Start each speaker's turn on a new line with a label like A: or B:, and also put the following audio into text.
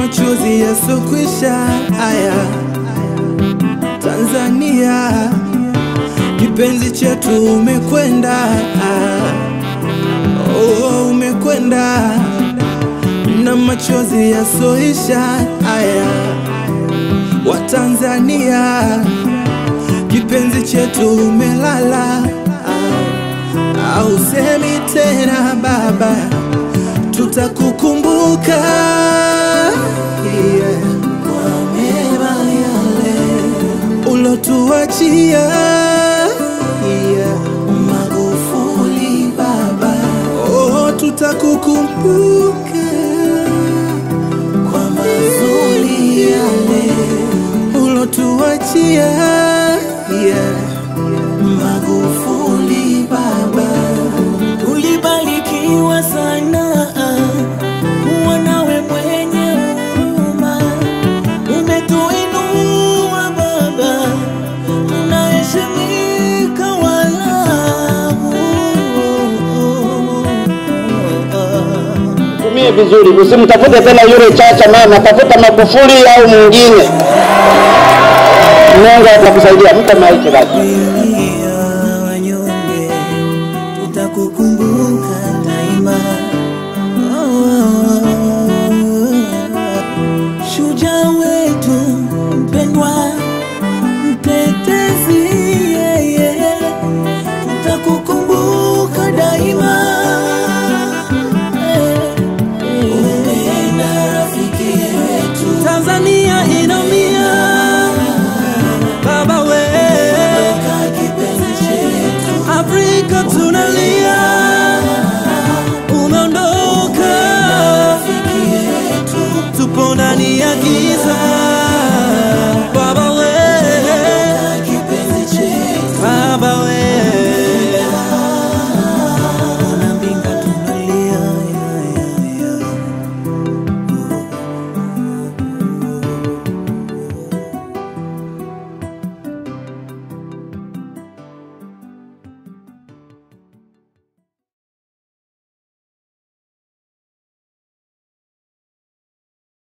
A: machozi yasokwisha. Haya, Tanzania kipenzi chetu umekwenda, ah, oh, umekwenda na machozi yasoisha. Haya, Watanzania kipenzi chetu umelala, ah, au semi tena baba, tutakukumbuka yeah. kwa mema yale ulotuachia yeah. Magufuli baba, oh, tutakukumbuka kwa mazuri yale ulotuachia yeah. Magufuli baba,
B: Ulibarikiwa sana kuwa nawe mwenye huruma, umetuinua Baba, unaheshimika walau
C: tumie vizuri, usimtafute tena yule Chacha mama, tafuta Magufuli au mwingine. Mungu atakusaidia. Mpe maiki basi.